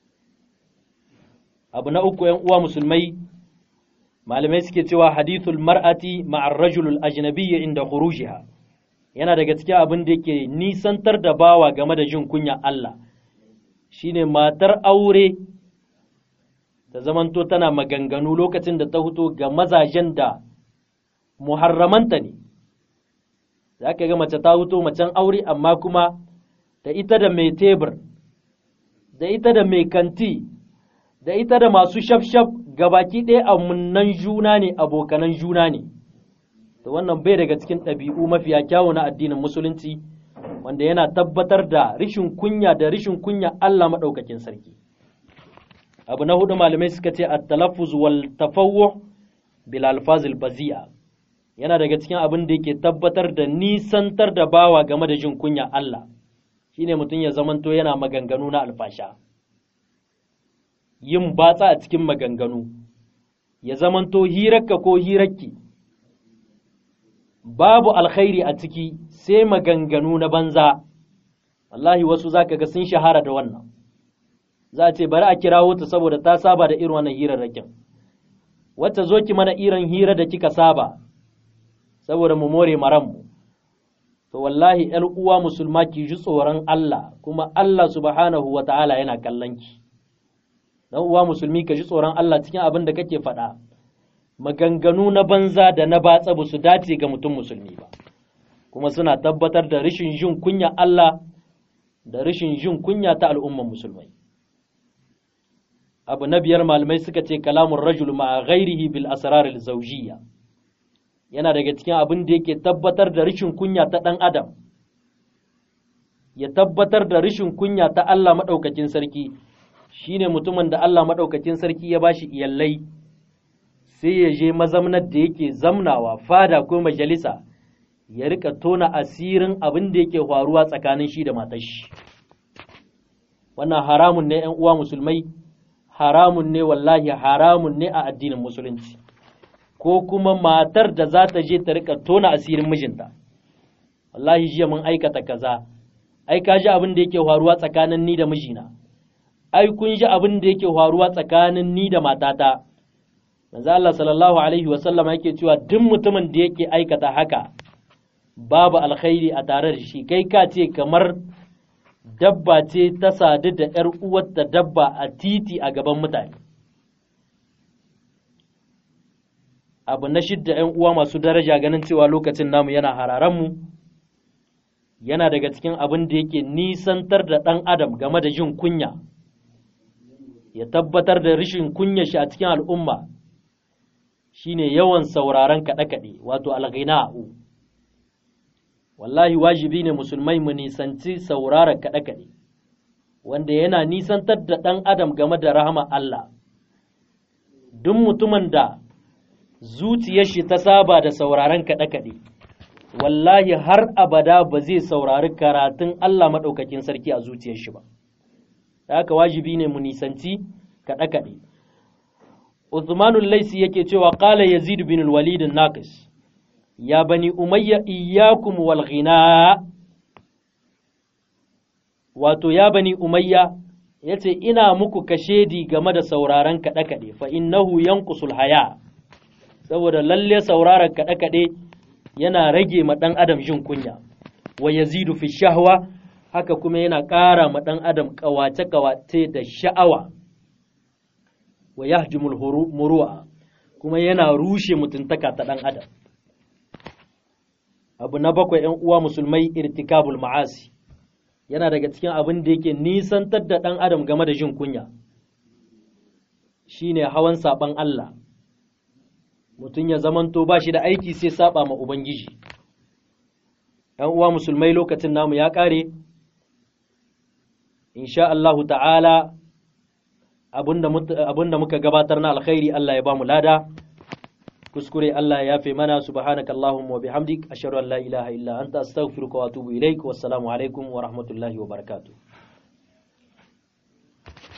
abu na uku ‘yan uwa musulmai malamai suke cewa hadithul mar'ati ma'ar rajulul ajnabiyya inda khurujiha yana daga cikin abin da yake nisantar da bawa game da jin kunya Allah shine matar aure ta zamanto tana maganganu lokacin da ta fito ga mazajen da muharramanta ne za ka ga mace ta fito macen aure amma kuma da ita da mai tebur da ita da mai kanti da ita da masu shafshaf gabaki ɗaya amunnan juna ne abokanan juna ne to wannan bai daga cikin ɗabi'u mafiya kyawu na addinin musulunci wanda yana tabbatar da rishin kunya da rishin kunya Allah maɗaukakin sarki abu na hudu malamai suka ce at-talaffuz wal tafawwuh bil alfazil bazi'a yana daga cikin abin da yake tabbatar da nisantar da bawa game da jin kunya Allah shine mutum ya zamanto yana maganganu na alfasha yin batsa a cikin maganganu ya zamanto hirarka ko hirarki babu alkhairi a ciki sai maganganu na banza wallahi wasu zaka ga sun shahara da wannan za a ce bari a kirawo ta saboda ta saba da irin wannan hirarrakin wacce zo ki mana irin hira da kika saba saboda mu more maranmu to wallahi ‘yar uwa musulma ki ji tsoron Allah kuma Allah subhanahu wa ta'ala yana kallon ki dan uwa musulmi ka ji tsoron Allah cikin abin da kake faɗa maganganu na banza da na batsa ba su dace ga mutum musulmi ba kuma suna tabbatar da rashin jin kunya Allah da rashin jin kunya ta al'umman musulmai abu na biyar malamai suka ce kalamun rajul ma'a ghairihi bil asrar al zawjiyya yana daga cikin abin da yake tabbatar da rashin kunya ta ɗan adam ya tabbatar da rashin kunya ta Allah maɗaukakin sarki shine mutumin da Allah maɗaukakin sarki ya bashi iyallai sai ya je mazamnar da yake zamnawa fada ko majalisa ya rika tona asirin abin da yake faruwa tsakanin shi da matar shi wannan haramun ne ‘yan uwa musulmai haramun ne wallahi haramun ne a addinin musulunci ko kuma matar da za ta je ta rika tona asirin mijinta wallahi jiya mun aikata kaza ai ka ji abin da yake faruwa tsakanin ni da mijina ai kun ji abin da yake faruwa tsakanin ni da matata manzo Allah sallallahu alaihi wa sallam yake cewa duk mutumin da yake aikata haka babu alkhairi a tare da shi kai ka ce kamar dabba ce ta sadu da ‘yar uwarta dabba a titi a gaban mutane abu na shidda ‘yan uwa masu daraja ganin cewa lokacin namu yana hararanmu yana daga cikin abin da yake nisantar da ɗan adam game da jin kunya ya tabbatar da rashin kunya shi a cikin al'umma shine yawan sauraron kaɗe-kaɗe wato alghina'u wallahi wajibi ne musulmai mu nisanci sauraron kaɗe-kaɗe wanda yana nisantar da ɗan adam game da rahama Allah duk mutumin da zuciyar shi ta saba da sauraron kaɗe-kaɗe wallahi har abada ba zai saurari karatun Allah maɗaukakin sarki a zuciyar shi ba da haka wajibi ne mu nisanci kaɗe-kaɗe Uthmanul Laisi yake cewa qala Yazid bin al-Walid naqis ya bani umayya iyyakum wal ghina wato ya bani umayya yace ina muku kashedi game da sauraron kaɗe-kaɗe fa innahu yanqusul haya saboda lalle sauraron kaɗe-kaɗe yana rage ma ɗan adam jin kunya wa yazidu fi shahwa haka kuma yana ƙara ma ɗan adam ƙawace-ƙawace da sha'awa wa yahjumul muru'a kuma yana rushe mutuntaka ta ɗan adam abu na bakwai ‘yan uwa musulmai irtikabul ma'asi yana daga cikin abin da yake nisantar da ɗan adam game da jin kunya shine hawan saɓan Allah mutum ya zamanto ba shi da aiki sai saba ma Ubangiji ‘yan uwa musulmai lokacin namu ya ƙare insha Allahu ta'ala abinda muka gabatar na alkhairi Allah ya ba mu lada kuskure Allah ya yafe mana subhanaka Allahumma wa bihamdik ashhadu an la ilaha illa anta astaghfiruka wa atubu ilaik wassalamu alaikum wa rahmatullahi wa barakatuh